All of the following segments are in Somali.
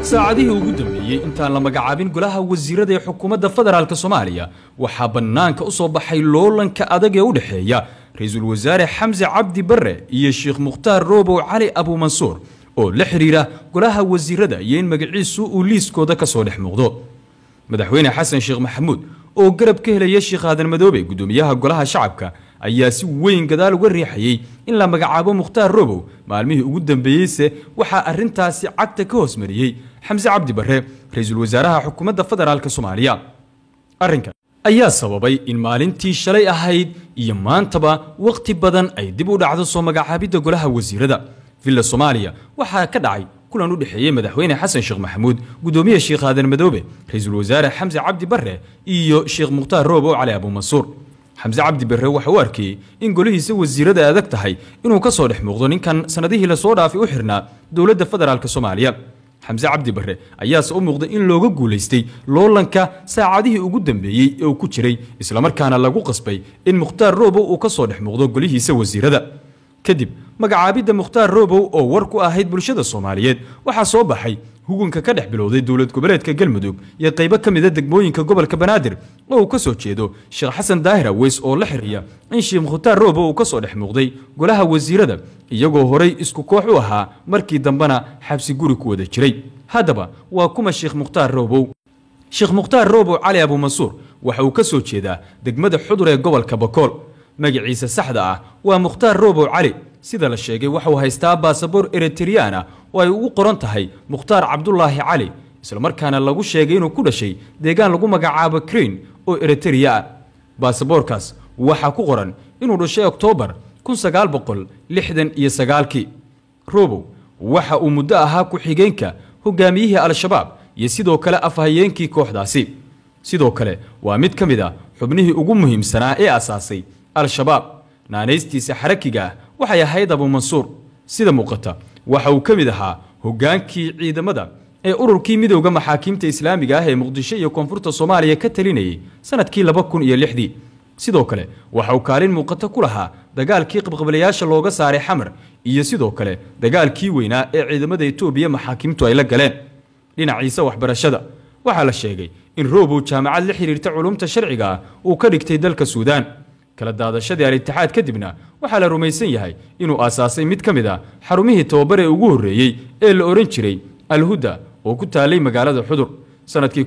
saacadihii ugu dambeeyey intaan la magacaabin golaha wasiirada ee xukuumadda federaalk soomaaliya waxaa bannaanka u soo baxay loolanka adag ee u dhexeeya ra-iisul wasaare xamse cabdi barre iyo sheekh mukhtaar roobow cali abuumansuur oo la xidhiira golaha wasiirada iyo in magaciisu uu liiskooda ka soo dhex muuqdo madaxweyne xasan sheekh maxamuud oo garab ka helaya sheekh aadan madoobe guddoomiyaha golaha shacabka ayaa si weyn gadaal uga riixayey in la magacaabo mukhtaar roobow maalmihii ugu dambeeyeyse waxaa arrintaasi cagta ka hoos mariyey xamse cabdi barre ra-iisul wasaaraha xukuumadda federaalk soomaaliya arrinkan ayaa sababay in maalintii shalay ahayd iyo maantaba wakhti badan ay dib u dhacdo soo magacaabidda golaha wasiirada villa soomaaliya waxaa ka dhacay kulan u dhexeeyey madaxweyne xasan sheekh maxamuud guddoomiye sheekh aadan madoobe ra-iisul wasaare xamse cabdi barre iyo sheekh mukhtaar roobow cali abuumansuur xamse cabdi barre waxa uu arkayey in golihiisa wasiirada adag tahay inuu ka soo dhex muuqdo ninkan sannadihii lasoo dhaafay u xirnaa dowladda federaalk soomaaliya xamse cabdi barre ayaase u muuqday in looga guulaystay loolanka saacadihii ugu dambeeyey ee uu ku jiray islamarkaana lagu qasbay in mukhtaar roobow uu ka soo dhex muuqdo golihiisa wasiirada kadib magacaabidda mukhtaar roobow oo war ku ahayd bulshada soomaaliyeed waxaa soo baxay hugunka ka dhex bilowday dowlad goboleedka galmudug iyo qaybo ka mida degmooyinka gobolka banaadir oo uu ka soo jeedo sheekh xasan daahir aweys oo la xiriya in sheekh mukhtaar roobow uu ka soo dhex muuqday golaha wasiirada iyagoo horay isku koox u ahaa markii dambena xabsi guri ku wada jiray haddaba waa kuma sheekh mukhtaar roobow sheekh mukhtaar roobow cali abuumansuur waxa uu ka soo jeedaa degmada xudur ee gobolka bakool magaciisa saxda ah waa mukhtaar roobow cali sida la sheegay waxauu haystaa baasaboor eritreyaan ah oo ay ugu qoran tahay mukhtaar cabdulaahi cali islamarkaana lagu sheegay inuu ku dhashay deegaan lagu magacaabo krain oo eritreya ah baasaboorkaas waxaa ku qoran inuu dhashay oktoobar iyo sagaalkii roobow waxa uu muddo ahaa ku-xigeenka hogaamiyihii al-shabaab iyo sidoo kale afhayeenkii kooxdaasi sidoo kale waa mid ka mid a xubnihii ugu muhiimsanaa ee asaasay al-shabaab naanaystiisa xarakiga ah waxay ahayd abuumansuur sida muuqata waxa uu ka mid ahaa hogaankii ciidamada ee ururkii midowda maxaakiimta islaamiga ah ee muqdisho iyo koonfurta soomaaliya ka talinayay sanadkii laba kun iyo lixdii sidoo kale waxa uu kaalin muuqato ku lahaa dagaalkii qabqablayaasha looga saaray xamar iyo sidoo kale dagaalkii weynaa ee ciidamada etoobiya maxaakiimtu ay la galeen dhinaciisa waxbarashada waxaa la sheegay in roobow jaamacad la xiriirta culumta sharciga ah uu ka dhigtay dalka suudaan kala daadashadii al-itixaad kadibna waxaa la rumaysan yahay inuu aasaasay mid ka mid a xarumihii tababar ee ugu horreeyey ee la odhan jiray alhuda oo ku taalay magaalada xudur sannadkii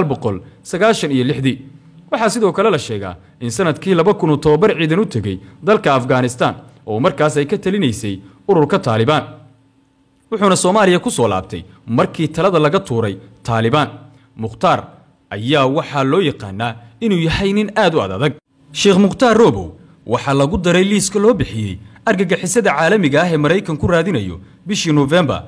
iyo lixdii waxaa sidoo kale la sheegaa in sannadkii laba kun uu tababar ciidan u tegey dalka afghanistan oo markaas ay ka talinaysay ururka taalibaan wuxuuna soomaaliya ku soo laabtay markii talada laga tuuray taalibaan mukhtaar ayaa waxaa loo yaqaanaa inuu yahay nin aad u adadag sheekh mukhtaar roobow waxaa lagu daray liiska loo bixiyey argagixisada caalamiga ah ee maraykan ku raadinayo bishii nofembar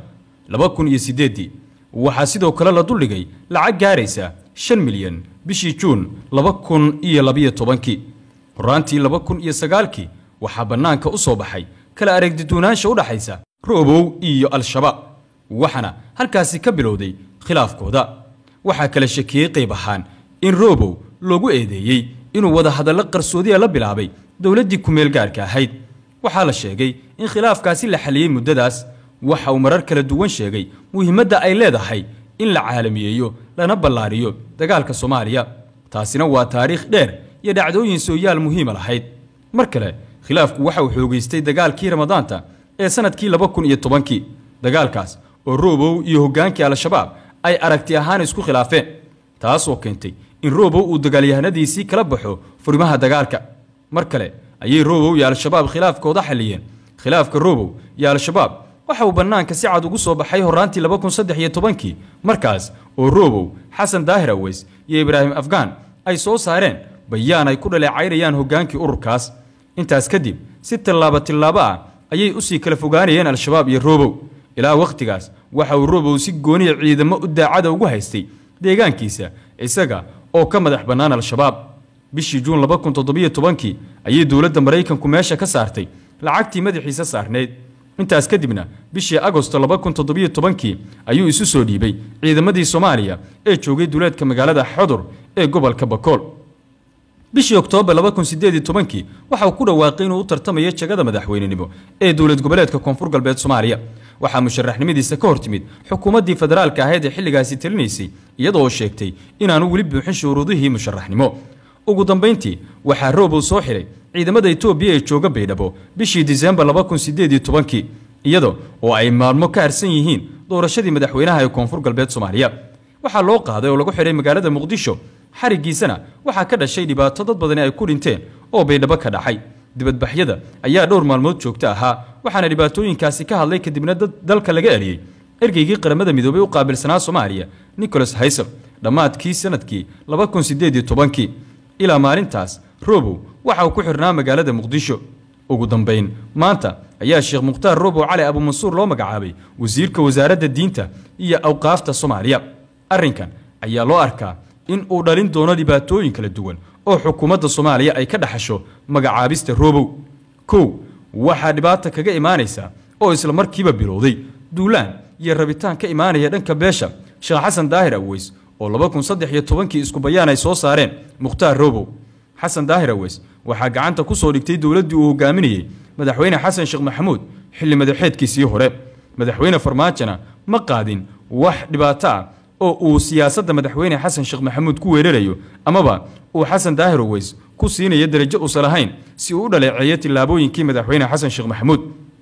waxaa sidoo kale la duldhigay lacag gaaraysa shan milyan bishii juun laba kun iyo labiyo tobankii horaantii laba kun iyo sagaalkii waxaa bannaanka u soo baxay kala aragdiduunaansha u dhaxaysa roobow iyo al-shabaab waxaana halkaasi ka bilowday khilaafkooda waxaa kala shakiyey qayb ahaan in roobow loogu eedeeyey inuu wada hadallo qarsoodiya la bilaabay dowladdii kumeel gaarka ahayd waxaa la sheegay in khilaafkaasi la xaliyey muddadaas waxa uu marar kala duwan sheegay muhiimadda ay leedahay in la caalamiyeeyo lana ballaariyo dagaalka soomaaliya taasina waa taariikh dheer iyo dhacdooyin sooyaal muhiima lahayd mar kale khilaafku waxa uu xoogaystay dagaalkii ramadaanta ee sannadkii laba kun iyo tobankii dagaalkaas oo roobow iyo hoggaankii al-shabaab ay aragti ahaan isku khilaafeen taasoo keentay in roobow uu dagaalyahanadiisii kala baxo furimaha dagaalka mar kale ayay roobow iyo al-shabaab khilaafkooda xalliyeen khilaafka roobow iyo al-shabaab waxa uu bannaanka si cad ugu soo baxay horaantii laba kun saddex iyo tobankii markaas oo roobow xasan daahir aweys iyo ibraahim afgaan ay soo saareen bayaan ay ku dhaleecaynayaan hoggaankii ururkaas intaas kadib si tillaabo tillaabo ah ayay usii kala fogaanayeen al-shabaab iyo roobow ilaa wakhtigaas waxa uu roobow si gooniya ciidamo u daacada ugu haystay deegaankiisa isaga oo ka madax bannaan al-shabaab bishii juun laba kun toddobiyo tobankii ayay dowladda maraykanku meesha ka saartay lacagtii madaxiisa saarneyd intaas kadibna bishii agosto laba kun toddobiyo tobankii ayuu isu soo dhiibay ciidamadii soomaaliya ee joogay duleedka magaalada xodur ee gobolka bakool bishii oktoobar kii waxa uu ku dhawaaqay inuu u tartamayo jagada madaxweynenimo ee dowlad goboleedka koonfur galbeed soomaaliya waxaa musharaxnimadiisa ka hor timid xukuumaddii federaalka ahayd ee xilligaasi talinaysay iyadoo sheegtay inaanu weli buuxin shuruudihii musharaxnimo ugu dambayntii waxaa roobow soo xiray ciidamada etoobiya ee jooga baydhabo bishii disembar iyada oo ay maalmo ka harsan yihiin doorashadii madaxweynaha ee koonfur galbeed soomaaliya waxaa loo qaaday oo lagu xidhay magaalada muqdisho xarigiisana waxaa ka dhashay dhibaato dad badani ay ku dhinteen oo baydhabo ka dhacay dibadbaxyada ayaa dhowr maalmood joogto ahaa waxaana dhibaatooyinkaasi ka hadlay kadibna dad dalka laga eliyey ergeygii qaramada midoobay u qaabilsanaa soomaaliya nicholas haysel dhammaadkii sanadkii kii ilaa maalintaas robow waxa uu ku xirnaa magaalada muqdisho ugu dambayn maanta ayaa sheekh mukhtaar robow cali abumansuur loo magacaabay wasiirka wasaaradda diinta iyo awqaafta soomaaliya arrinkan ayaa loo arkaa in uu dhalin doono dhibaatooyin kala duwan oo xukuumadda soomaaliya ay ka dhaxasho magacaabista robow kow waxaa dhibaata kaga imaanaysa oo isla markiiba bilowday duulaan iyo rabitaan ka imaanaya dhanka beesha sheekh xasan daahir aweys oo kii isku bayaan ay soo saareen mukhtaar robow xasan daahir aweys waxaa gacanta ku soo dhigtay dowladdii uu hogaaminayey madaxweyne xasan sheekh maxamuud xilli madaxeedkiisii hore madaxweyne farmaajona ma qaadin wax dhibaato ah oo uu siyaasadda madaxweyne xasan sheekh maxamuud ku weerarayo amaba uu xasan daahir aweys ku siinayo darajo uusan lahayn si uu u dhaleeceeyo tillaabooyinkii madaxweyne xasan sheekh maxamuud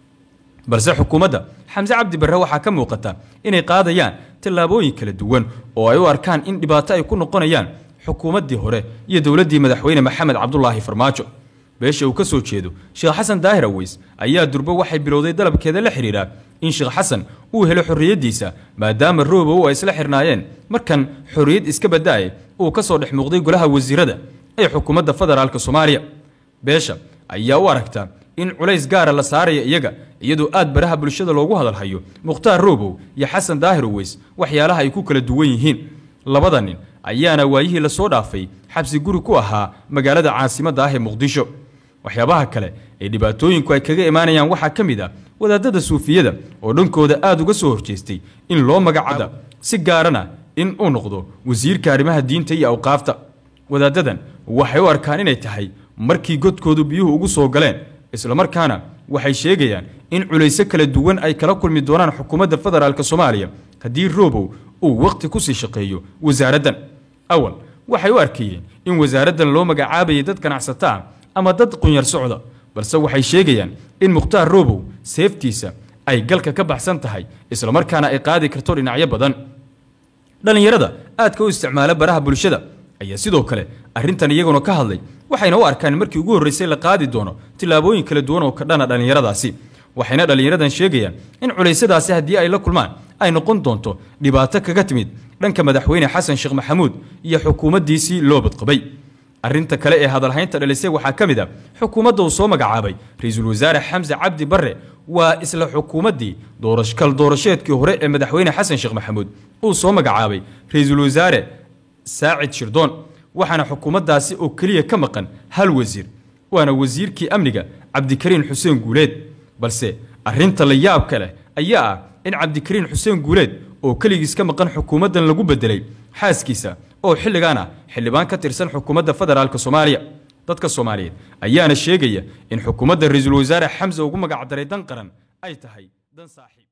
balse xukuumadda xamse cabdi barre waxaa ka muuqata inay qaadayaan tallaabooyin kala duwan oo ay u arkaan in dhibaato ay ku noqonayaan xukuumaddii hore iyo dowladdii madaxweyne maxamed cabdulaahi farmaajo beesha uu ka soo jeedo sheekh xasan daahir aweys ayaa durbo waxay bilowday dalabkeeda la xidhiidha in sheekh xasan uu helo xorriyaddiisa maadaama roobow ay isla xirnaayeen markan xorriyad iska bada'ay uu ka soo dhex muuqday golaha wasiirada ee xukuumadda federaalk soomaaliya beesha ayaa u aragta in culays gaara la saaraya iyaga iyadoo aad baraha bulshada loogu hadalhayo mukhtaar roobow iyo xasan daahir aweys waxyaalaha ay ku kala duwan yihiin labada nin ayaana waayihii lasoo dhaafay xabsi guri ku ahaa magaalada caasimadda ah ee muqdisho waxyaabaha kale ee dhibaatooyinku ay kaga imaanayaan waxaa ka mid ah wadaadada suufiyada oo dhankooda aada uga soo horjeestay in loo magacada si gaarana in uu noqdo wasiirka arrimaha diinta iyo awqaafta wadaadadan waxay u arkaan inay tahay markii godkoodu biyuhu ugu soo galeen islamarkaana waxay sheegayaan in culayso kala duwan ay kala kulmi doonaan xukuumadda federaalk soomaaliya haddii roobow uu wakhti kusii shaqeeyo wasaaraddan awal waxay u arkayeen in wasaaraddan loo magacaabayay dad ganacsato ah ama dad qunyar socda balse waxay sheegayaan in mukhtaar roobow seeftiisa ay galka ka baxsan tahay islamarkaana ay qaadi karto dhinacyo badan dhallinyarada aadka u isticmaala baraha bulshada ayaa sidoo kale arrintan iyaguna ka hadlay waxayna u arkaan markii ugu horreysay la qaadi doono tillaabooyin kala duwan oo ka dhana dhallinyaradaasi waxayna dhallinyaradan sheegayaan in culaysadaasi haddii ay la kulmaan ay noqon doonto dhibaato kaga timid dhanka madaxweyne xasan sheekh maxamuud iyo xukuumaddiisii loo badqabay arrinta kale ee hadalhaynta dhalisay waxaa ka mid a xukuumadda uu soo magacaabay ra-iisul wasaare xamse cabdi barre waa isla xukuumaddii kal doorasheedkii hore ee madaxweyne xasan sheekh maxamuud uu soo magacaabay ra-iisul wasaare saacid shirdoon waxaana xukuumaddaasi oo keliya ka maqan hal wasiir waana wasiirkii amniga cabdikariin xuseen guuleed balse arrinta la yaabka leh ayaa ah in cabdikariin xuseen guuleed oo keligiis ka maqan xukuumaddan lagu bedelay xaaskiisa oo xilligan ah xildhibaan ka tirsan xukuumadda federaalk soomaaliya dadka soomaaliyeed ayaana sheegaya in xukuumadda ra-iisul wasaare xamse ugu magacdaray dan qaran ay tahay dan saaxiib